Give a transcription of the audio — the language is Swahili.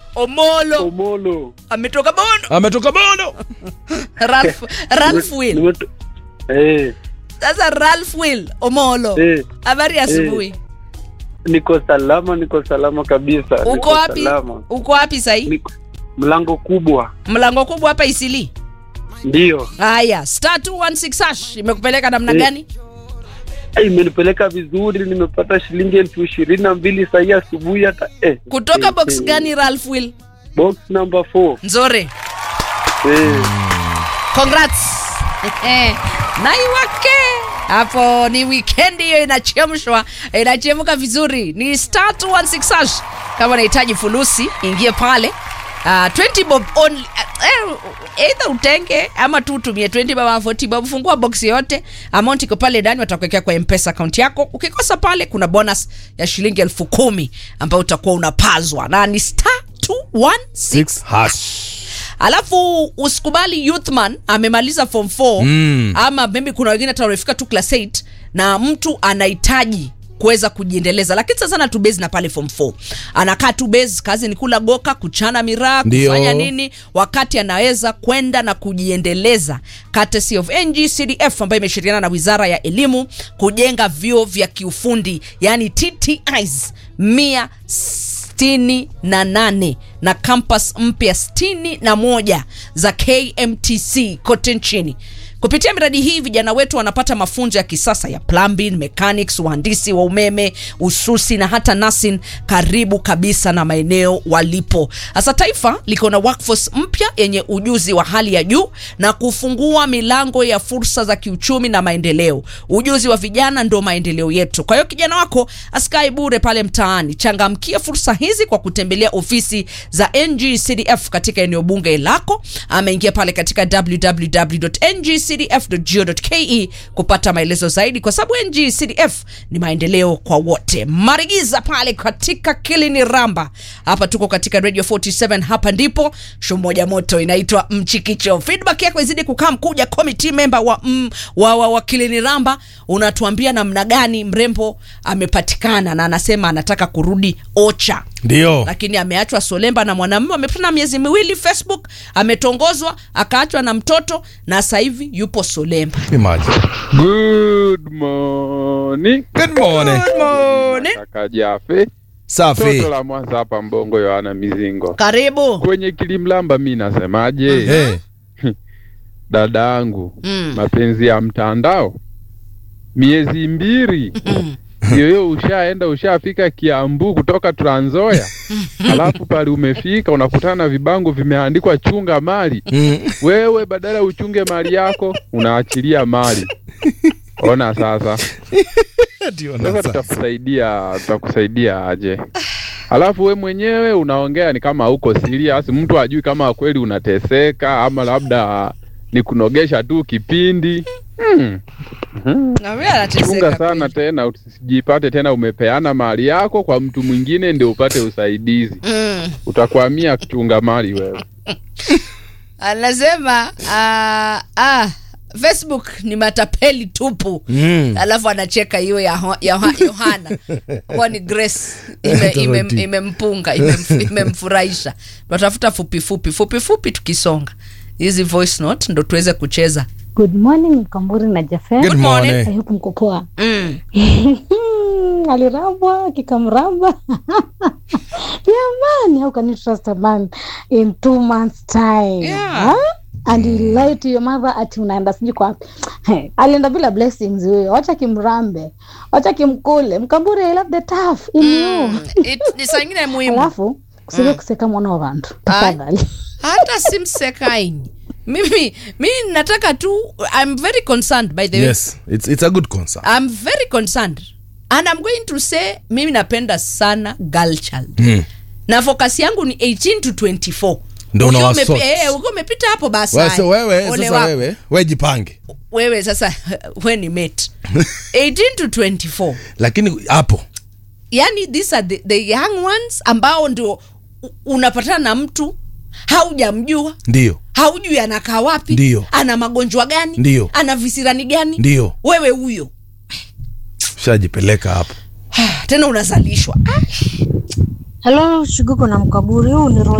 Omolo Omolo. ametoka Bondo. ametoka bono Ralph, Ralph Will. Nimeto- Eh, Sasa Ralph Will Omolo. eh, Habari ya asubuhi. niko salama, niko salama kabisa. Uko niko wapi? salama. Uko wapi sahii? Niko mlango kubwa, Mlango kubwa hapa Isili. ndio Haya, star 216 hash imekupeleka namna Eh. gani? Eh, imenipeleka vizuri, nimepata shilingi elfu ishirini na mbili sahii asubuhi hata eh. Kutoka eh, box eh, gani Ralph Will? Box number 4. Nzore. Eh, Congrats. Naiwake. Hapo ni weekend hiyo inachemshwa, inachemka vizuri. Ni star 216 hash. Kama unahitaji fulusi, ingie pale. Uh, 20 bob only. Uh, eh, either utenge ama tu utumie 20 bob ama 40 bob. Fungua box yote, amount iko pale ndani, watakuwekea kwa M-Pesa account yako. Ukikosa pale, kuna bonus ya shilingi elfu kumi ambayo utakuwa unapazwa na ni star 216 Six hash alafu usikubali youthman amemaliza form 4 Mm. ama maybe kuna wengine hata wamefika tu class 8 na mtu anahitaji kuweza kujiendeleza lakini sasa sana tu base na pale form 4 anakaa tu base kazi ni kula goka kuchana miraa Ndio. kufanya nini wakati anaweza kwenda na kujiendeleza courtesy of ngcdf ambayo imeshirikiana na wizara ya elimu kujenga vyuo vya kiufundi yani ttis mia sitini na nane na kampas mpya sitini na moja za kmtc kote nchini kupitia miradi hii vijana wetu wanapata mafunzo ya kisasa ya plumbing mechanics uhandisi wa umeme ususi na hata nursing karibu kabisa na maeneo walipo hasa taifa liko na workforce mpya yenye ujuzi wa hali ya juu na kufungua milango ya fursa za kiuchumi na maendeleo ujuzi wa vijana ndo maendeleo yetu kwa hiyo kijana wako askai bure pale mtaani changamkia fursa hizi kwa kutembelea ofisi za ngcdf katika eneo bunge lako ameingia pale katika www.ngcdf.go.ke kupata maelezo zaidi kwa sababu ngcdf ni maendeleo kwa wote marigiza pale katika kilini ramba hapa tuko katika radio 47 hapa ndipo shu moja moto inaitwa mchikicho feedback yako izidi kukaa mkuja committee member wa, mm, wa, wa, wa kilini ramba unatuambia namna gani mrembo amepatikana na anasema anataka kurudi ocha ndio lakini ameachwa solemba na mwanamume amepata miezi miwili facebook ametongozwa akaachwa na mtoto na sasa hivi yupo solemba Imagine. Good morning. Good morning. Good morning. Kaka Jafe. safi Toto la Mwanza hapa Mbongo Yohana Mizingo. karibu Kwenye kilimlamba mi nasemaje? Eh, Dada yangu, Mm. mapenzi ya mtandao miezi mbili yoyo ushaenda ushafika Kiambu kutoka Trans Nzoia, alafu pale umefika unakutana na vibango vimeandikwa chunga mali. mm, Wewe badala uchunge mali yako unaachilia mali. Ona sasa. ndio na Sasa sasa. tutakusaidia tutakusaidia aje? Alafu we mwenyewe unaongea ni kama uko serious, mtu ajui kama kweli unateseka ama labda ni kunogesha tu kipindi. Hmm. Na mimi anateseka Chunga sana kweli. tena usijipate tena umepeana mali yako kwa mtu mwingine ndio upate usaidizi. Mm. Utakwamia kuchunga mali wewe. anasema ah, ah, facebook ni matapeli tupu Mm. alafu anacheka hiyo ya, Ho- ya Ho- yohana huwa ni grace ime- ime- Tofauti. imempunga imemf- imemfurahisha tunatafuta fupi fupi fupi fupi tukisonga hizi voice note ndo tuweze kucheza Good morning Mkamburi na Jafet. Good morning. morning. I hope mko poa. mm. Alirambwa kikamramba. Jamani, how can you trust a man in two months time? Yeah. Huh? And you lie to your mother ati unaenda sijui kwa Hey, alienda bila blessings huyo. Wacha kimrambe. Wacha kimkule. Mkamburi I love the tough in you. It- ni saa ingine muhimu Alafu usije kuseka mwana wa bantu. Tafadhali. hata simsekaini mimi mi nataka tu i'm very concerned by the way yes it's, it's a good concern I'm very concerned and I'm going to say mimi napenda sana girl child mm. na focus yangu ni 18 to 24 Ndio Ukiwa unawasort. umepi- eh, ukiwa umepita hapo basi Wewe sasa haya. wewe Ole sasa wako. wewe we jipange wewe sasa we ni mate 18 to 24 lakini hapo yani these are the, the young ones ambao ndio u- unapatana na mtu haujamjua ndio haujui anakaa wapi Ndio. ana magonjwa gani Ndio. ana visirani gani ndio wewe huyo shajipeleka hapo tena unazalishwa ah. Hello, Shiguko na Mkaburi. Huu ni